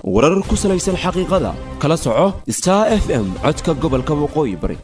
warar ku salaysan xaqiiqada kala soco star f m codka gobolka waqooyi bari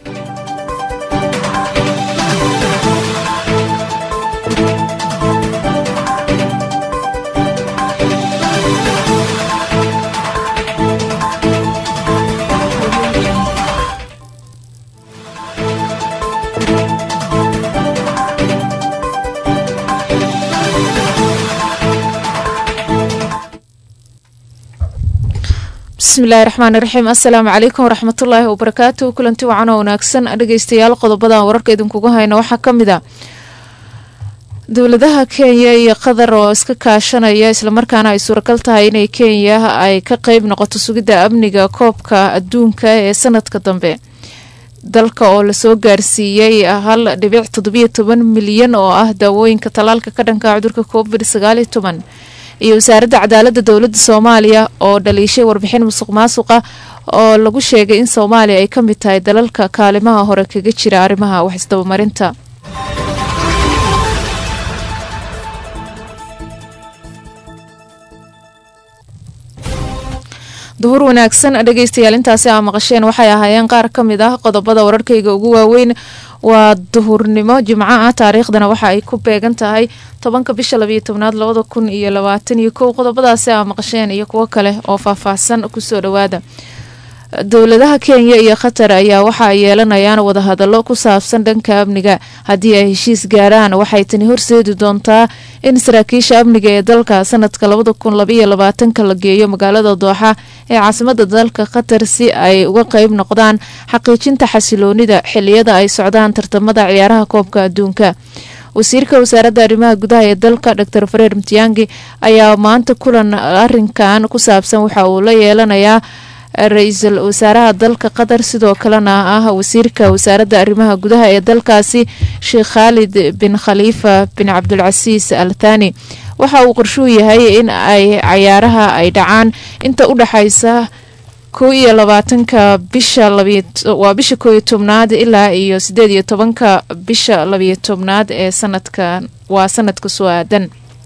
bismillahi raxmaani raxiim assalaamu calaykum waraxmatullaahi wabarakaatu kulanti wacan oo wanaagsan dhegeystayaal qodobadan wararka idinkugu hayna waxaa ka mid a dowladaha kenya iyo qatar oo iska kaashanaya islamarkaana ay suuragal tahay inay kenya ay ka qeyb noqoto sugidda amniga koobka adduunka ee sanadka dambe dalka oo lasoo gaarsiiyey hal dhibic toddobiyo toban milyan oo ah daawooyinka tallaalka ka dhanka cudurka covid sagaaliyo toban iyo wasaaradda cadaaladda dowladda soomaaliya oo dhaliishay warbixin musuq maasuqa oo lagu sheegay in soomaaliya ay ka mid tahay dalalka kaalimaha hore kaga jira arrimaha wax isdabamarinta duhur wanaagsan dhegeystayaal intaasi aa maqasheen waxay ahaayeen qaar ka mid ah qodobada wararkayga ugu waaweyn waa duhurnimo jimco ah taariikhdana waxa ay ku beegan tahay tobanka bisha labayo tobnaad labada kun iyo labaatan iyo kow qodobadaasi aa maqasheen iyo kuwo kale oo faahfaahsan kusoo dhawaada dowladaha kenya iyo qatar ayaa waxa ay yeelanayaan wadahadallo ku saabsan dhanka amniga haddii ay heshiis gaaraan waxay tani horseedi doontaa in saraakiisha amniga ee dalka sanadka labada kun labaiyo labaatanka la geeyo magaalada dooxa ee caasimada dalka qatar si ay uga qeyb noqdaan xaqiijinta xasiloonida xiliyada ay socdaan tartamada ciyaaraha koobka adduunka wasiirka wasaaradda arrimaha gudaha ee dalka dor fareer mtiyangi ayaa maanta kulan arinkan ku saabsan waxa uu la yeelanayaa ra-iisul wasaaraha dalka qatar sidoo kalena ah wasiirka wasaaradda arrimaha gudaha ee dalkaasi sheekh khaalid bin khaliifa bin cabdulcasiis al thani waxa uu qorshuu yahay in ay cayaaraha ay dhacaan inta u dhexaysa kow iyo labaatanka bisha waa bisha kooiyo tobnaad ilaa iyo sideed iyo tobanka bisha labiyo tobnaad ee sanadka waa sanadka soo aadan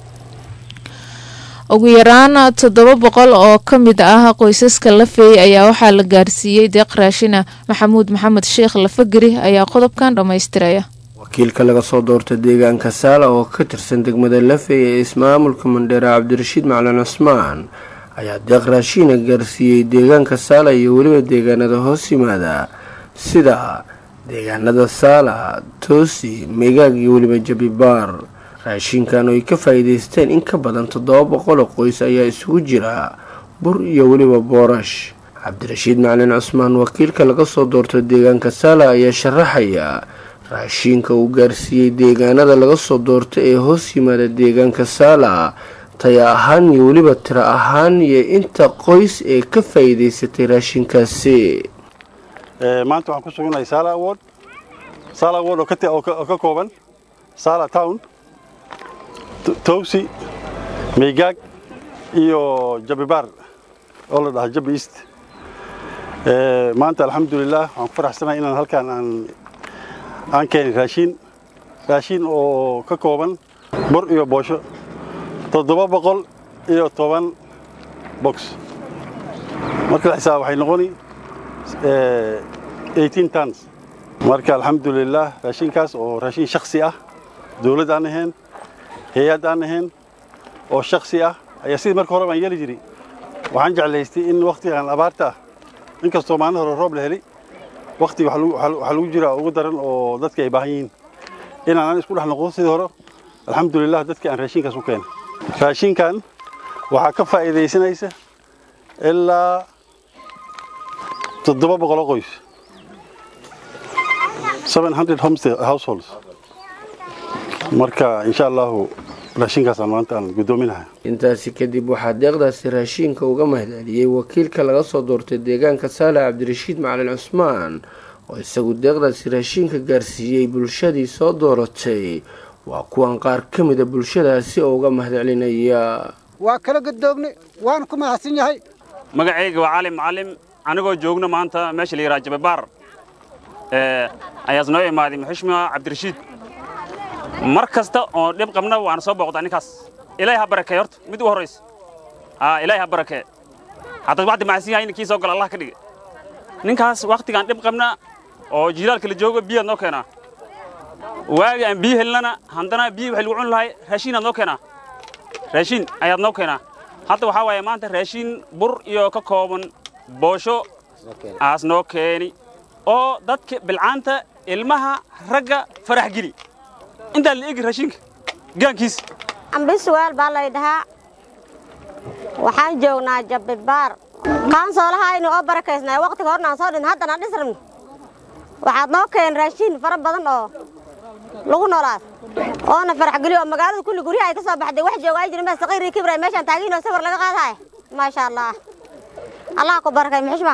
ugu yaraan toddoba boqol oo ka mid ah qoysaska lafeey ayaa waxaa la gaarsiiyey deeq raashina maxamuud maxamed sheekh lafageri ayaa qodobkan dhammaystiraya wakiilka laga soo doorta deegaanka saala oo ka tirsan degmada lafey ee ismaamulka mandheera cabdirashiid macalin cusmaan ayaa deeq raashiina gaarsiiyey deegaanka saala iyo weliba deegaanada hoos yimaada sida deegaanada saala toosi meegaag iyo weliba jabibaar raashinkan oo ay ka faa'iidaysteen in ka badan toddoba boqol oo qoys ayaa isugu jira bur iyo weliba boorash cabdirashiid macalin cusmaan wakiilka laga soo doorto deegaanka saala ayaa sharaxaya raashiinka uu gaarsiiyey deegaanada laga soo doorta ee hoos yimaada deegaanka saala taya ahaan iyo weliba tiro ahaan iyo inta qoys ee ka faa'iidaysatay raashinkaasi maanta waxaan ku sugannahay saala award saala award oo ka kooban saala town towsi meygaag iyo jabibaar oo la dhaha jabi east maanta alxamdulilah waxaan ku faraxsanahay inaan halkaan aan aan keenay raashiin raashiin oo ka kooban bur iyo boosho toddoba boqol iyo toban box marka la xisaab waxay noqoni eighteen tons marka alxamdulilah raashinkaas oo raashin shaksi ah dowladd aan ahayn hay-ad aan ahayn oo shaksi ah ayaa sidii marka hore baan yeeli jiray waxaan jeclaystay in wakhtigan abaarta ah inkastoo maalin hore roob la heli wakhtiga waxaa lagu jiraa ugu daran oo dadka ay baahan yihiin inaanan isku dhex noqdo sidii hore alxamdulilah dadkii aan raashinkaas u keenay raashinkan waxaa ka faa'iidaysanaysa ilaa toddoba boqoloo qoys seven hundred households marka insha allahu raashinkaasaan maanta aan guddoominahay intaasi kadib waxaa deeqdaasi raashiinka uga mahadceliyey wakiilka laga soo doortay deegaanka saale cabdirashiid macalin cusmaan oo isagu deeqdaasi raashiinka gaarsiiyey bulshadii soo dooratay waa kuwan qaar ka mida bulshadaasi oo uga mahadcelinaya waa kala gadoogne waana ku mahadsan yahay magacayga waa cali macalim anigoo joogno maanta meesha la yidhaha jababaar ayaas noo imaaday muxushma cabdirashiid mar kasta oo dhib qabna waana soo booqdaa ninkaas ilaahay ha barakee horta mid u horraysa ilaahay ha barakee haddaad wacdi macsan yahay kii soo gala allah ka dhige ninkaas wakhtigaan dhib qabna oo jiilaalka la joogo biyaad noo keenaa waagi aan biyo helnana haddana biyo waxay lagu cuni lahay raashiinaad noo keenaa raashiin ayaad noo keenaa hadda waxaa waaye maanta raashiin bur iyo ka kooban boosho aas noo keeni oo dadka bilcaanta ilmaha ragga farax geli intaa la egi raashinka gaankiis ambisuweel baa lay dhahaa waxaan joognaa jabbibaar kaansoolahaynu oo barakaysnay wakhtiga horna aan soo dhin haddana dhisrabn waxaad noo keen raashiin fara badan oo lagu noolaas oona farax geliyo oo magaalada kulli guryaha ay ka soo baxday wax jooga ay jirin baa saqiirii kibray meeshaan taagiinoo sawir laga qaadahay maasha allah allah ku barakay muxushma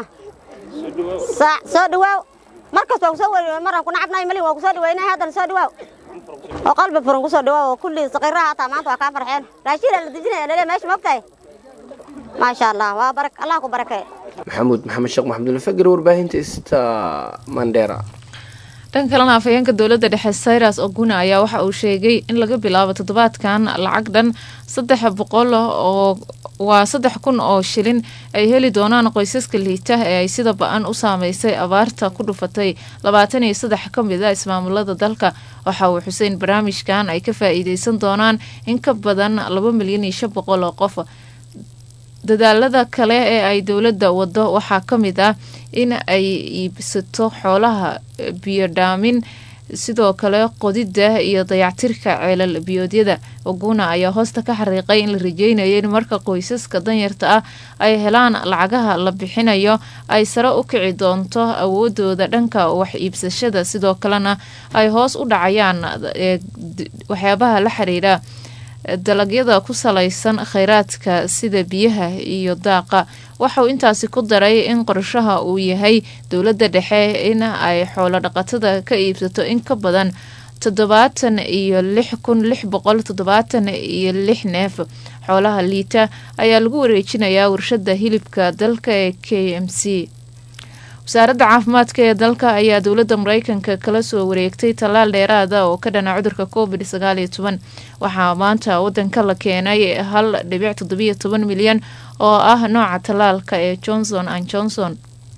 soo dhawaaw markasta waa kusoo weri maraan ku nacabnahay malin waa kusoo dhaweynay haddana soo dhawaaw oo qalbi furan kusoo dhawaaw oo kulli saqiiraha hataa maanta waa kaa farxeen raashiin la dejinaya lele meesha moogtahay maasha allah waa barak allah ku barakay maxamuud maxamed sheekh maxamudul fager warbaahinta ista mandera dhan kalena afhayeenka dowladda dhexe sayras oguna ayaa waxa uu sheegay in laga bilaabo toddobaadkan lacag dhan saddex boqol oo waa saddex kun oo shilin ay heli doonaan qoysaska liita ee ay sida ba-an u saameysay abaarta ku dhufatay labaatan iyo saddex ka mid a ismaamulada dalka waxa uu xuseyn barnaamijkan ay ka faa-iideysan doonaan in ka badan laba milyan iyo shan boqol oo qof dadaalada kale ee ay dowladda wado waxaa ka mid ah in ay iibsato xoolaha biyodhaamin sidoo kale qodidda iyo dayactirka ceelal biyoodyada oguna ayaa hoosta ka xariiqay in la rajeynayo in marka qoysaska danyarta ah ay helaan lacagaha la bixinayo ay sare u kici doonto awoodooda dhanka wax iibsashada sidoo kalena ay hoos u dhacayaan waxyaabaha la xiriira dalagyada ku salaysan kheyraadka sida biyaha iyo daaqa waxauu intaasi ku daray in qorshaha uu yahay dowladda dhexe in ay xoolo dhaqatada ka iibsato in ka badan toddobaatan iyo lix kun lix boqol toddobaatan iyo lix neef xoolaha liita ayaa lagu wareejinayaa warshada hilibka dalka ee k m c wasaaradda caafimaadka ee dalka ayaa dowladda mareykanka kala soo wareegtay tallaal dheeraada oo ka dhana cudurka covid sagaal iyo toban waxaa maanta wadanka la keenay hal dhibic toddobiyo toban milyan oo ah nooca tallaalka ee johnson and johnson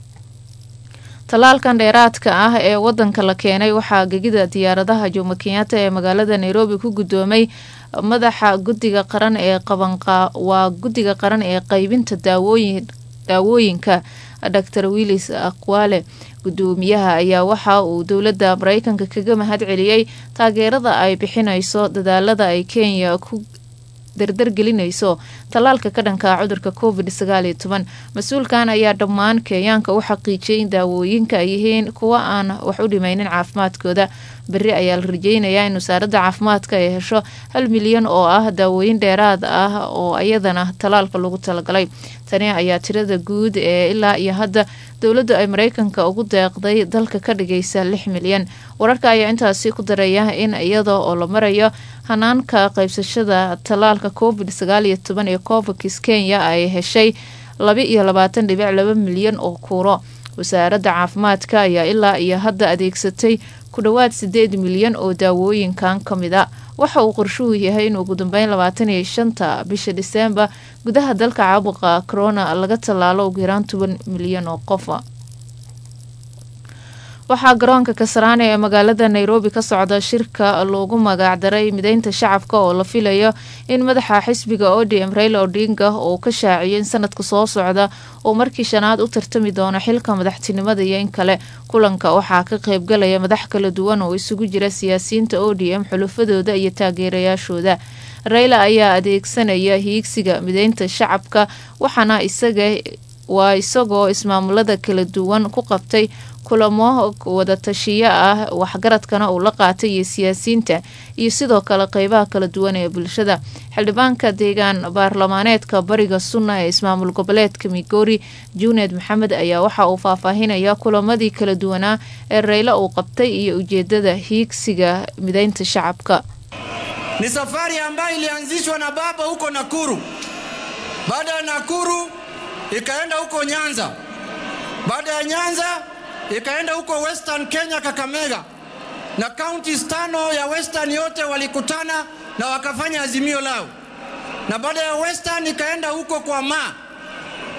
tallaalkan dheeraadka ah ee wadanka la keenay waxaa gegida diyaaradaha jomo kenyatta ee magaalada nairobi ku guddoomay madaxa guddiga qaran ee qabanqa waa guddiga qaran ee qeybinta daawooyin daawooyinka dor willis aqwaale gudoomiyaha ayaa waxa uu dowladda mareykanka kaga mahad celiyey taageerada ay bixinayso dadaalada ay kenya ku dardargelinayso tallaalka ka dhanka cudurka covid sagaal iyo toban mas-uulkan ayaa dhammaan kenyaanka u xaqiijiyay in daawooyinka ay yihiin kuwa aan wax u dhimaynin caafimaadkooda berri ayaa la rajeynayaa in wasaaradda caafimaadka ay hesho hal milyan oo ah daawooyin dheeraad ah oo iyadana tallaalka lagu talagalay tani ayaa tirada guud ee ilaa iyo hadda dowladdu ay mareykanka ugu deeqday dalka ka dhigaysa lix milyan wararka ayaa intaasi ku daraya in iyada oo la marayo hanaanka qaybsashada tallaalka covid sagaal iyo toban ee covax kenya ay heshay laba iyo labaatan dhibic laba milyan oo kuuro wasaaradda caafimaadka ayaa ilaa iyo hadda adeegsatay ku dhowaad sideed milyan oo daawooyinkan ka mid a waxa uu qorshuhu yahay in ugu dambeyn labaatan iyo shanta bisha diseembar gudaha dalka caabuqa corona laga tallaalo ugu yaraan toban milyan oo qofa waxaa garoonka kasaraane ee magaalada nairobi ka socda shirka loogu magaacdaray mideynta shacabka oo la filayo in madaxa xisbiga odm raila odinga uu ka shaaciyo in sanadka soo socda uu markii shanaad u tartami doono xilka madaxtinimada iyo in kale kulanka waxaa ka qeybgalaya madax kala duwan oo isugu jira siyaasiyiinta odm xulufadooda iyo taageerayaashooda raila ayaa adeegsanaya hiigsiga mideynta shacabka waxaana isaga waa isagoo ismaamulada kala duwan ku qabtay kulamo wadatashiyo ah waxgaradkana uu la qaatay iyo siyaasiyiinta iyo sidoo kale qeybaha kala duwan ee bulshada xildhibaanka deegaan baarlamaaneedka bariga sunna ee ismaamul goboleedka migori juuned maxamed ayaa waxa uu faahfaahinaya kulamadii kala duwanaa ee reyla uu qabtay iyo ujeedada hiigsiga mideynta shacabka ni safari ambayo ilianzishwa na baba huko Nakuru. Baada ya Nakuru ikaenda huko Nyanza, baada ya Nyanza ikaenda huko Western Kenya, Kakamega, na counties tano ya Western yote walikutana na wakafanya azimio lao, na baada ya Western ikaenda huko kwa ma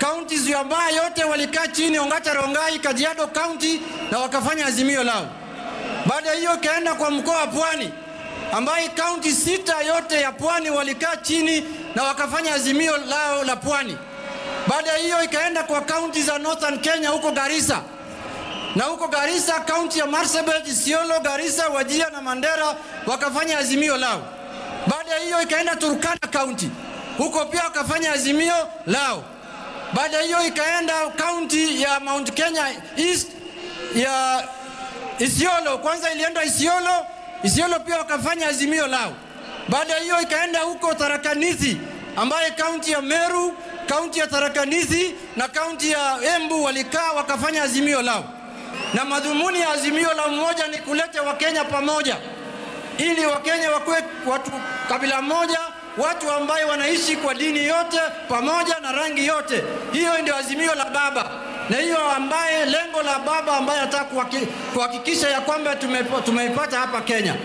counties ya Baa yote walikaa chini, Ongata Rongai, Kajiado County na wakafanya azimio lao. Baada ya hiyo ikaenda kwa mkoa wa Pwani ambaye kaunti sita yote ya Pwani walikaa chini na wakafanya azimio lao la Pwani. Baada ya hiyo ikaenda kwa kaunti za Northern Kenya huko Garissa na huko Garissa kaunti ya Marsabit, Isiolo, Garissa, Wajia na Mandera wakafanya azimio lao. Baada ya hiyo ikaenda Turkana kaunti, huko pia wakafanya azimio lao. Baada ya hiyo ikaenda kaunti ya Mount Kenya East ya Isiolo, kwanza ilienda Isiolo, Isiolo pia wakafanya azimio lao. Baada ya hiyo ikaenda huko Tharakanithi ambaye kaunti ya Meru, kaunti ya Tharakanithi na kaunti ya Embu walikaa wakafanya azimio lao, na madhumuni ya azimio la mmoja ni kuleta Wakenya pamoja ili Wakenya wakuwe watu kabila moja, watu ambaye wanaishi kwa dini yote pamoja na rangi yote. Hiyo ndio azimio la baba, na hiyo ambaye lengo la baba ambaye anataka kuhaki- kuhakikisha ya kwamba tumepo- tumeipata hapa Kenya.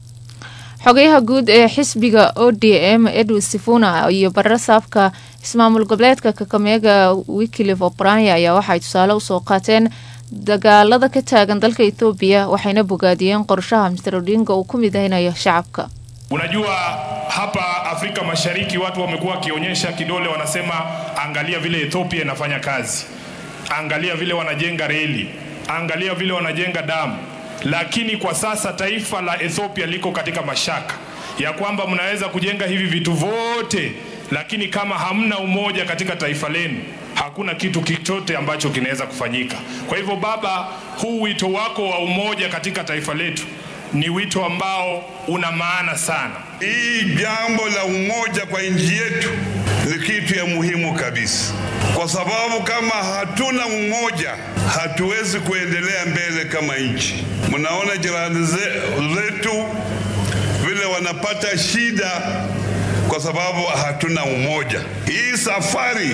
xogayaha guud ee xisbiga o d m edwin sifuna iyo barre saafka ismaamul goboleedka kakameega wiklif obranya ayaa waxay tusaale usoo qaateen dagaalada ka taagan dalka ethoobiya waxayna bogaadiyeen qorshaha mr odinga uu ku midaynayo shacabka Unajua, hapa Afrika Mashariki watu wamekuwa wakionyesha kidole, wanasema angalia vile Ethiopia inafanya kazi, angalia vile wanajenga reli, angalia vile wanajenga damu. Lakini kwa sasa taifa la Ethiopia liko katika mashaka ya kwamba mnaweza kujenga hivi vitu vyote, lakini kama hamna umoja katika taifa lenu, hakuna kitu chochote ambacho kinaweza kufanyika. Kwa hivyo, Baba, huu wito wako wa umoja katika taifa letu ni wito ambao una maana sana. Hii jambo la umoja kwa nchi yetu ni kitu ya muhimu kabisa, kwa sababu kama hatuna umoja hatuwezi kuendelea mbele kama nchi. Mnaona jirani ze- zetu vile wanapata shida kwa sababu hatuna umoja. Hii safari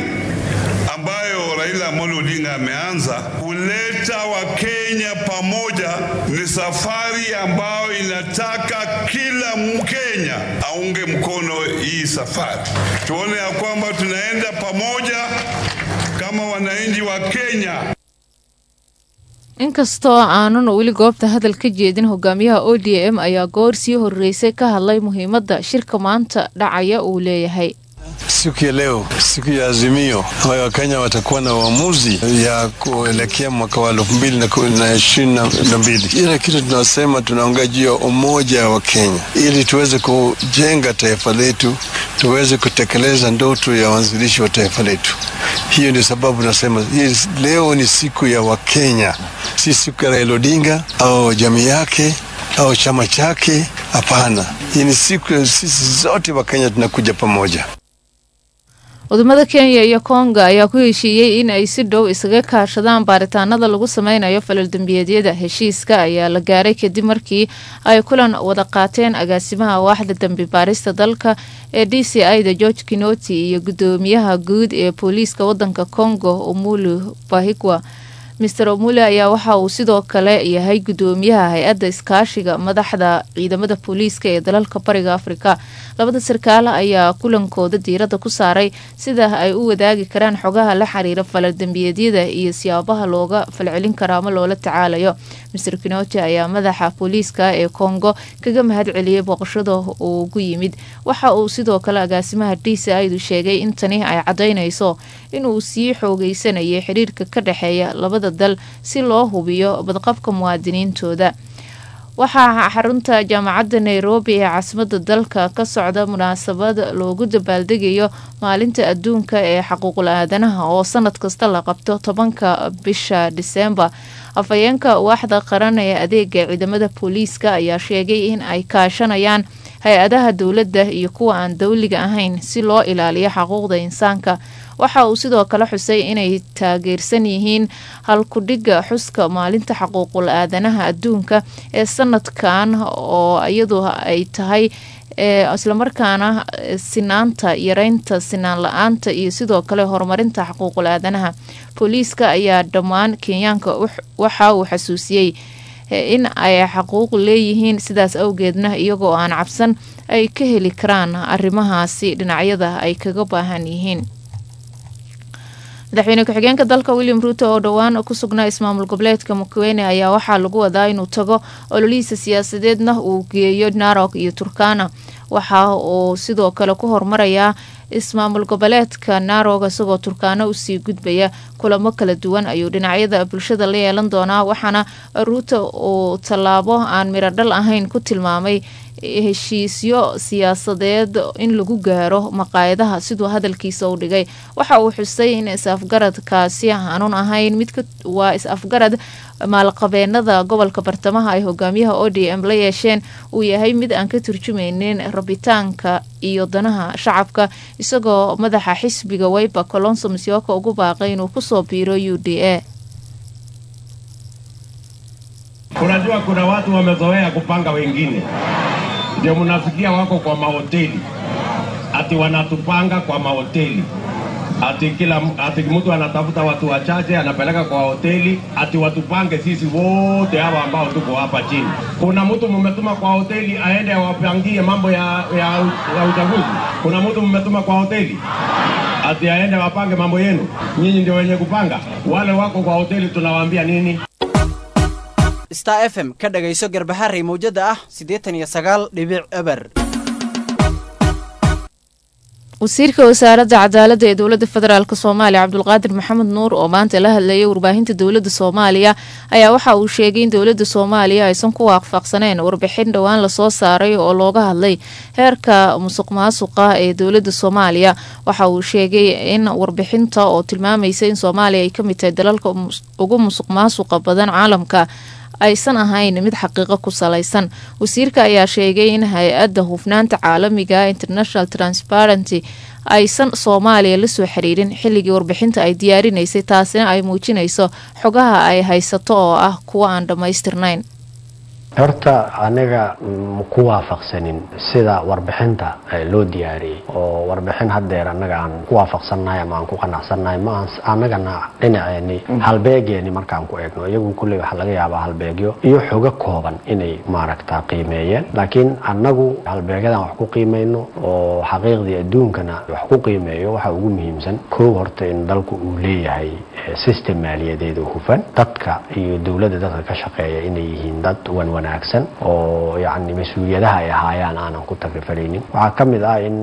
ambayo Raila Amolo Odinga ameanza kuleta Wakenya pamoja ni safari ambayo inataka kila Mkenya aunge mkono hii safari, tuone ya kwamba tunaenda pamoja kama wananchi wa Kenya. inkastoo aanun weli goobta hadal ka jeedin hogaamiyaha o d m ayaa goor sii horeysay ka hadlay muhiimadda shirka maanta dhacaya uu leeyahay Siku ya leo, siku ya Azimio ambayo Wakenya watakuwa na uamuzi ya kuelekea mwaka wa elfu mbili na ku- na ishirini na na mbili. Ile kitu tunasema tunaongea juu ya umoja wa Kenya ili tuweze kujenga taifa letu, tuweze kutekeleza ndoto ya waanzilishi wa taifa letu. Hiyo ndio sababu nasema hii leo ni siku ya Wakenya, si siku ya Raila Odinga au jamii yake au chama chake. Hapana, hii ni siku ya sisi zote Wakenya tunakuja pamoja. wadamada kenya iyo konga ayaa ku heshiiyey in ay si dhow isaga kaashadaan baaritaanada lagu sameynayo falal dembiyeedyada heshiiska ayaa la gaaray kadib markii ay kulan wada qaateen agaasimaha waaxda dembi baarista dalka ee d c i da george kinoti iyo gudoomiyaha guud ee booliiska wadanka congo omulu bahigwa mister omule ayaa waxa uu sidoo kale yahay gudoomiyaha hay-adda iskaashiga madaxda ciidamada booliiska ee dalalka bariga afrika labada sarkaale ayaa kulankooda diiradda ku saaray sida ay u wadaagi karaan xogaha la xiriira falaldembiyeedyada iyo siyaabaha looga falcelin karo ama loola tacaalayo mister kinoti ayaa madaxa booliiska ee kongo kaga mahad celiyey booqashada uu ugu yimid waxa uu sidoo kale agaasimaha d c idu sheegay in tani ay cadaynayso inuu sii xoogeysanayay xiriirka ka dhexeeya labada dal si loo hubiyo badqabka muwaadiniintooda waxaa xarunta jaamacadda nairobi ee caasimada dalka ka socda munaasabad loogu dabaaldegayo maalinta adduunka ee xaquuqul aadanaha oo sanad kasta la qabto tobanka bisha diseembar afhayeenka waaxda qaran ee adeega ciidamada booliiska ayaa sheegay in ay kaashanayaan hay-adaha dowladda iyo kuwa aan dowliga ahayn si loo ilaaliyo xaquuqda insaanka waxa uu sidoo kale xusay inay taageersan yihiin halkudhiga xuska maalinta xaquuqul aadanaha adduunka ee sanadkan oo iyadu ay tahay islamarkaana sinaanta yareynta sinaan la-aanta iyo sidoo kale horumarinta xaquuqul aadanaha booliiska ayaa dhammaan kenyaanka waxa uu xasuusiyey in ay xaquuq leeyihiin sidaas awgeedna iyagoo aan cabsan ay ka heli karaan arrimahaasi dhinacyada ay kaga baahan yihiin madaxweyne ku-xigeenka dalka william ruuto oo dhowaan ku sugnaa ismaamul goboleedka mukwene ayaa waxaa lagu wadaa inuu tago ololihiisa siyaasadeedna uu geeyo narok iyo turkana waxa uu sidoo kale ku hormarayaa ismaamul goboleedka narog isagoo turkaano usii gudbaya kulamo kala duwan ayuu dhinacyada bulshada la yeelan doonaa waxaana ruuto uu tallaabo aan miradhal ahayn ku tilmaamay heshiisyo siyaasadeed in lagu gaaro maqaayadaha siduu hadalkiisa u dhigay waxa uu xusay in is-afgaradkaasi aanun ahayn mid waa is-afgarad maalqabeenada gobolka bartamaha ay hogaamiyaha o d m la yeesheen uu yahay mid aan ka turjumeynin rabitaanka iyo danaha shacabka isagoo madaxa xisbiga weyba colonso misyoka ugu baaqay inuu kusoo biiro u d a Unajua kuna watu wamezoea kupanga wengine, ndio mnasikia wako kwa mahoteli, ati wanatupanga kwa mahoteli ati kila ati mtu anatafuta watu wachache anapeleka kwa hoteli, ati watupange sisi wote hawa ambao tuko hapa chini. Kuna mtu mmetuma kwa hoteli aende awapangie mambo ya, ya, ya uchaguzi? Kuna mtu mmetuma kwa hoteli ati aende wapange mambo yenu? Nyinyi ndio wenye kupanga. Wale wako kwa hoteli tunawaambia nini? star f m ka dhagayso garbaharey mawjada ah siddeetan iyo sagaal dhibic eber wasiirka wasaaradda cadaaladda ee dowladda federaalk soomaaliya cabdulqaadir maxamed nuur oo maanta la hadlayay warbaahinta dowladda soomaaliya ayaa waxa uu sheegay in dowladda soomaaliya aysan ku waafaqsaneen warbixin dhowaan lasoo saaray oo looga hadlay heerka musuq maasuqa ee dowladda soomaaliya waxa uu sheegay in warbixinta oo tilmaamaysa in soomaaliya ay kamid tahay dalalka ugu musuq maasuqa badan caalamka aysan ahayn mid xaqiiqo ku salaysan wasiirka ayaa sheegay in hay-adda hufnaanta caalamiga international transparenty aysan soomaaliya la soo xiriirin xilligii warbixinta ay diyaarinaysay taasina ay muujinayso xogaha ay haysato oo ah kuwa aan dhammaystirnayn horta aniga ku waafaqsanin sida warbixinta loo diyaariyey oo warbixin haddeer annaga aan ku waafaqsannahay ama aan ku qanacsannahay ma annagana dhinaceeni halbeegeeni markaan ku eegno iyagu kulley waxaa laga yaabaa halbeegyo iyo xogo kooban inay maaragta qiimeeyeen laakiin annagu halbeegyadan wax ku qiimayno oo xaqiiqdii adduunkana wax ku qiimeeyo waxa ugu muhiimsan kow horta in dalku uu leeyahay system maaliyadeed oo hufan dadka iyo dowladda dadka ka shaqeeya inay yihiin dad wan wanaagsan oo yacni mas-uuliyadaha ay ahaayaan aanan ku tagrifaleynin waxaa ka mid ah in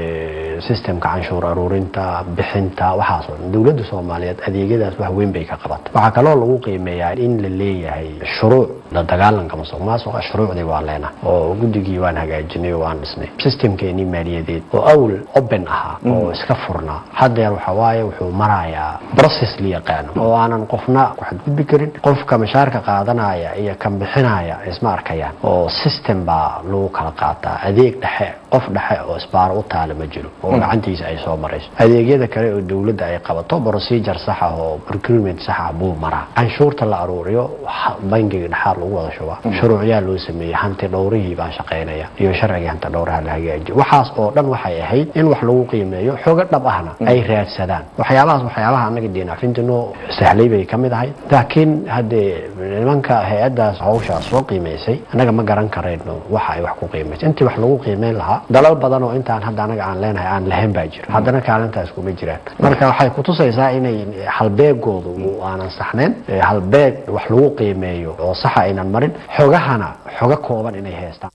systemka canshuur aruurinta bixinta waxaasoo dhan dowladda soomaaliyeed adeegyadaas wax weyn bay ka qabata waxaa kaloo lagu qiimeeyaa in la leeyahay shuruuc la dagaalanka musuq maasuqa shuruucdii waa leenahay oo guddigii waan hagaajinay oo waan dhisnay systemkeenii maaliyadeed oo awl open ahaa oo iska furnaa haddeer waxa waaye wuxuu marayaa process la yaqaano oo aanan qofna ku xadgudbi karin qofka mashaarka qaadanaya iyo kan bixinaya isma arkayaan oo system baa lagu kala qaataa adeeg dhexe qof dhexe oo isbaaro u taala ma jiro oo gacantiisa ay soo marayso adeegyada kale oo dowladda ay qabato procedure sax ah oo procurement sax ah buu maraa canshuurta la aruuriyo bangiga dhexaad lagu wada shubaa shuruucyaa loo sameeyey hanti dhowrihii baa shaqaynaya iyo sharcigii hanti dhowraha la hagaajiyo waxaas oo dhan waxay ahayd in wax lagu qiimeeyo xogo dhab ahna ay raadsadaan waxyaabahaas waxyaabaha annaga diinacfintinoo sahlay bay ka mid ahayd laakiin haddee nimanka hay-addaas hawshaas soo qiimaysay annaga ma garan karayno waxa ay wax ku qiimaysay intii wax lagu qiimeyn lahaa dalal badan oo intaan hadda anaga aan leenahay aan lahayn baa jiro haddana kaalintaas kuma jiraan marka waxay kutusaysaa inay halbeegoodu aanan saxnayn halbeeg wax lagu qiimeeyo oo saxa aynan marin xogahana xogo kooban inay haystaan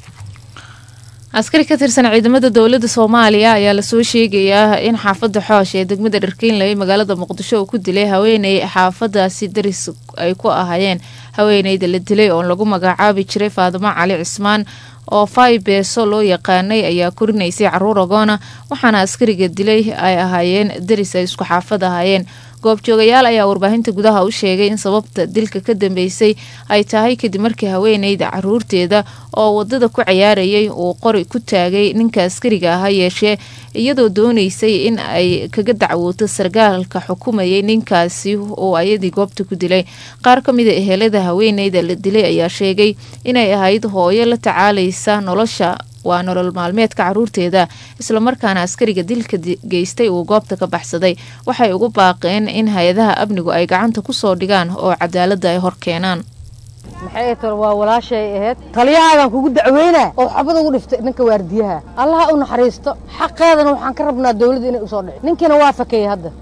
askari ka tirsan ciidamada dowladda soomaaliya ayaa lasoo sheegayaa in xaafadda xoosh ee degmada dharkeynle ee magaalada muqdisho uu ku dilay haweeney xaafadaasi daris ay ku ahaayeen haweeneyda la dilay oo lagu magacaabi jiray faadimo cali cismaan oo fai beeso loo yaqaanay ayaa korinaysay caruur agoona waxaana askariga dilay ay ahaayeen daris ay isku xaafad ahaayeen goobjoogayaal ayaa warbaahinta gudaha u sheegay in sababta dilka ka dambeysay ay tahay kadib markii haweeneyda caruurteeda oo wadada ku cayaarayay uu qori ku taagay ninka askariga aha yeeshee iyadoo dooneysay in ay kaga dacwooto sargaalka xukumayay ninkaasi oo ayadii goobta ku dilay qaar ka mida ehelada haweeneyda la dilay ayaa sheegay inay ahayd hooyo la tacaalaysa nolosha waa nolol maalmeedka caruurteeda islamarkaana askariga dilka geystay uu goobta ka baxsaday waxay ugu baaqeen in hay-adaha amnigu ay gacanta kusoo dhigaan oo cadaaladda ay hor keenaan maxay tar waa walaashay ahayd taliyahaadan kugu dacweynaa oo xabad ugu dhiftay ninka waardiyaha allaha u naxariisto xaqeedana waxaan ka rabnaa dawladda inay usoo dhici ninkiina waa fakeeyey hadda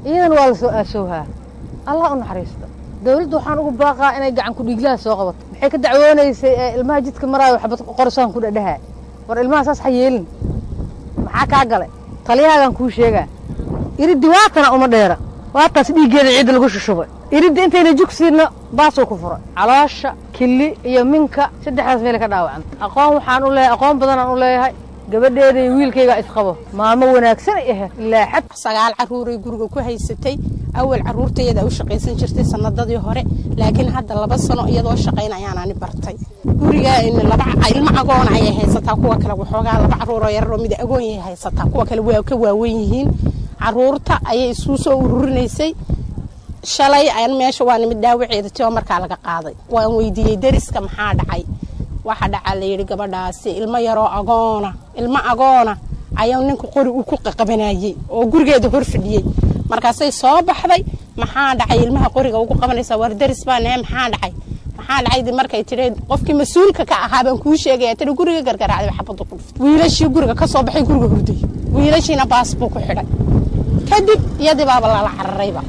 iyadana waa lasoo aasowhaa allah u naxariisto dawladda waxaan ugu baaqaa inay gacan ku dhiiglaha soo qabato maxay ka dacwoonaysay ee ilmaha jidka maraayo waxbad qorsaan ku dhadhahaa war ilmaha saas ha yeelin maxaa kaa galay taliyahaagaan kuu sheegaa iriddi waatana uma dheera waataas dhiiggeeda ciidda lagu shushubay iridda intayna jugsiinna baasuu ku furay caloosha killi iyo minka saddexdaas meelay ka dhaawacanta aqoon waxaan u leeyahay aqoon badanaan u leeyahay gabadheeda iyo wiilkaygaa isqabo maamo wanaagsan ay ahayd ilaa xad sagaal carruuray guriga ku haysatay awal carruurtayada u shaqaysan jirtay sanadadii hore laakiin hadda laba sano iyadoo shaqayn ayaanani bartay guriga laba ilmo agoon ayay haysataa kuwa kale waxoogaa laba carruuroo yararoo mid agoon yay haysataa kuwa kale waa ka waawen yihiin carruurta ayay isuu soo ururinaysay shalay aan meesha waa nimid dhaawaceeda tio markaa laga qaaday waan weydiiyey deriska maxaa dhacay waxa dhacaa layidhi gabadhaasi ilmo yaroo agoona ilmo agoona ayaa ninka qori uu ku qaqabanayey oo gurigeeda hor fadhiyey markaasay soo baxday maxaa dhacay ilmaha qoriga ugu qabanaysa war deris baa nahe maxaa dhacay maxaa dhacay markay tidhi qofkii mas-uulka ka ahaa baan kuu sheegaya tidhi guriga gargaraacday xabadda ku dhuftay wiilashii guriga ka soo baxay guriga hurday wiilashiina baas buu ku xidhay kadib iyadii baaba lala cararayba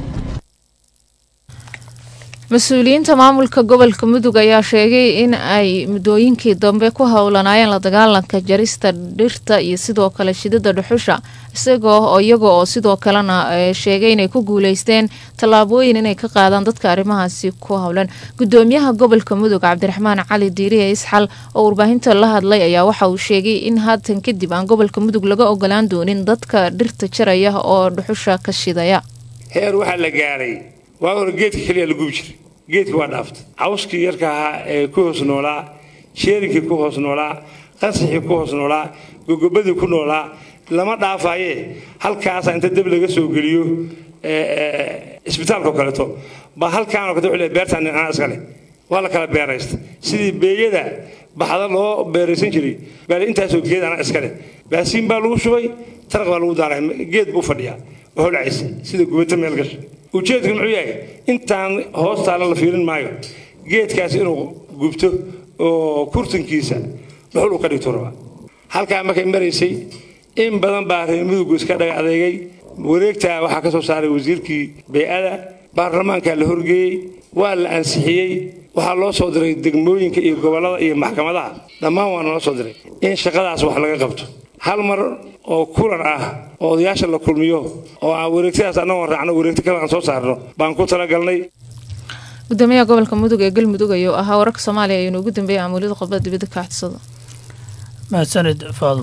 mas-uuliyiinta maamulka gobolka mudug ayaa sheegay in ay muddooyinkii dambe ku howlanaayeen la dagaalanka jarista dhirta iyo sidoo kale shidada dhuxusha isagoo oo iyaga oo sidoo kalena sheegay inay ku guuleysteen tallaabooyin inay ka qaadaan dadka arrimahaasi ku howlan gudoomiyaha gobolka mudug cabdiraxmaan cali diiriye isxal oo warbaahinta la hadlay ayaa waxa uu sheegay in haatan kadib aan gobolka mudug laga ogolaan doonin dadka dhirta jaraya oo dhuxusha ka shidaya heer waxaa la gaaray waa hore geedka keliya la gubi jiray geedka waa dhaaftay cawskii yarka ahaa ee ku hoos noolaa sheerinkii ku hoos noolaa qansaxii ku hoos noolaa gogobadii ku noolaa lama dhaafaaye halkaasa inta deb laga soo geliyo isbitaalka oo kaleeto baa halkaan oo kale wuxuu leeyahay beertaan anaa iska leh waa la kala beeraysta sidii beeyada baxda loo beeraysan jiray baa intaasoo geed anaa iska leh baasiin baa lagu shubay taraq baa lagu daaray geed buu fadhiyaa oo holcaysa sida gubata meel gasha ujeedku muxuu yahay intaan hoostaala la fiirin maayo geedkaas inuu gubto oo kurtankiisa dhuxul uu ka dhigto rabaa halkaa markay maraysay in badan baa reer muduggu iska dhaga adeegay wareegtaa waxaa ka soo saaray wasiirkii bey-ada baarlamaankaa la horgeeyey waa la ansixiyey waxaa loo soo diray degmooyinka iyo gobollada iyo maxkamadaha dhammaan waa nala soo diray in shaqadaas wax laga qabto hal mar oo kulan ah oo odayaasha la kulmiyo oo aan wareegtadaas annagoo raacno wareegto kale aan soo saarno baan ku talagalnay gudoomiyaha gobolka mudug ee galmudug ayuu ahaa wararka soomaaliya ayuu noogu dambeeyay amuulada qodbada dibadda ka xadsado mahadsanid faadum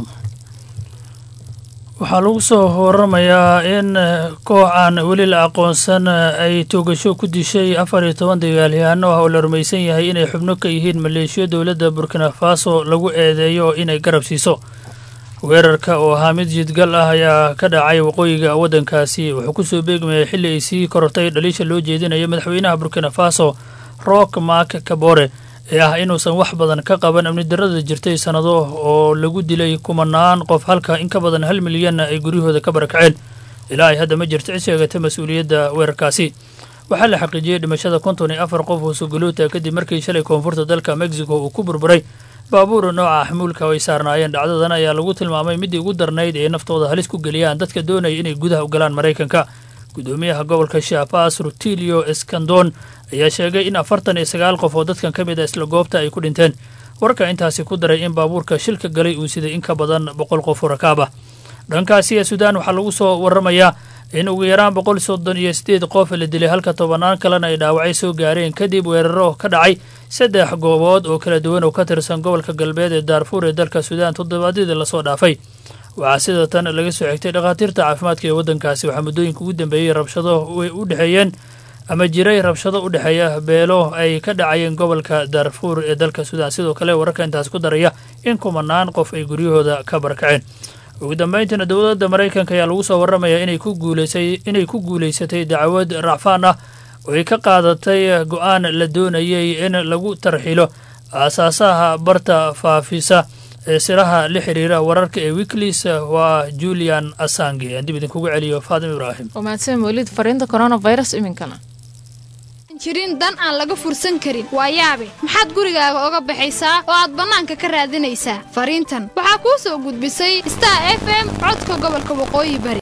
waxaa lagu soo waramayaa in koox aan weli la aqoonsan ay toogasho ku dishay afar iyo toban dagaalyahaano ah oo la rumaysan yahay inay xubno ka yihiin maleeshiyo dowladda burkina faso lagu eedeeyo inay garab siiso weerarka oo ahaa mid jidgal ah ayaa ka dhacay waqooyiga waddankaasi wuxuu ku soo beegmayay xilli ay sii korortay dhaliisha loo jeedinayo madaxweynaha burkina faso rock mark kabore ee ah inuusan wax badan ka qaban amni darrada jirtay sannado oo lagu dilay kumanaan qof halka in ka badan hal milyanna ay guryahooda ka barakaceen ilaa ay hadda ma jirto cid sheegata mas-uuliyadda weerarkaasi waxaa la xaqiijiyey dhimashada konton iyo afar qof oo suguluuta kadib markii shalay koonfurta dalka mexico uu ku burburay baabuur nooca xamuulka oo ay saarnaayeen dhacdadan ayaa lagu tilmaamay midii ugu darnayd ee naftooda halis ku geliyaan dadka doonaya inay gudaha u galaan maraykanka gudoomiyaha gobolka shapas rutilio escandon ayaa sheegay in afartan iyo sagaal qof oo dadkan ka mid a isla goobta ay ku dhinteen warka intaasi ku daray in baabuurka shilka galay uu siday in ka badan boqol qof oo rakaab ah dhankaasi ee suudaan waxaa lagu soo waramayaa in ugu yaraan boqol soddon iyo sideed qof la dilay halka tobannaan kalena ay dhaawacay soo gaareen kadib weeraro ka dhacay saddex goobood oo kala duwan oo ka tirsan gobolka galbeed ee daarfuur ee dalka suudaan toddobaadyadii lasoo dhaafay waxaa sida tan laga soo xigtay dhakhaatiirta caafimaadka ee waddankaasi waxaa muddooyinka ugu dambeeyey rabshado way u dhexeeyeen ama jiray rabshado u dhexeeya beelo ay ka dhacayeen gobolka daarfuur ee dalka suudaan sidoo kale wararka intaas ku daraya in kumanaan qof ay guryahooda ka barakaceen ugu dambeyntiina dowladda maraykanka ayaa lagu soo waramayaa inay ku guuleysay inay ku guulaysatay dacwad racfaan ah oo ay ka qaadatay go-aan la doonayay in lagu tarxilo aasaasaha barta faafisa ee siraha la xiriira wararka ee wikilis waa julian asange aan dib idinkugu celiyo faadim ibraahim waa mahadsan mawlid fariinta coronavirus iminkana jirin dan aan laga fursan karin waa yaabe maxaad gurigaaga oga baxaysaa oo aad bannaanka ka raadinaysaa fariintan waxaa kuu soo gudbisay star f m codka gobolka waqooyi bari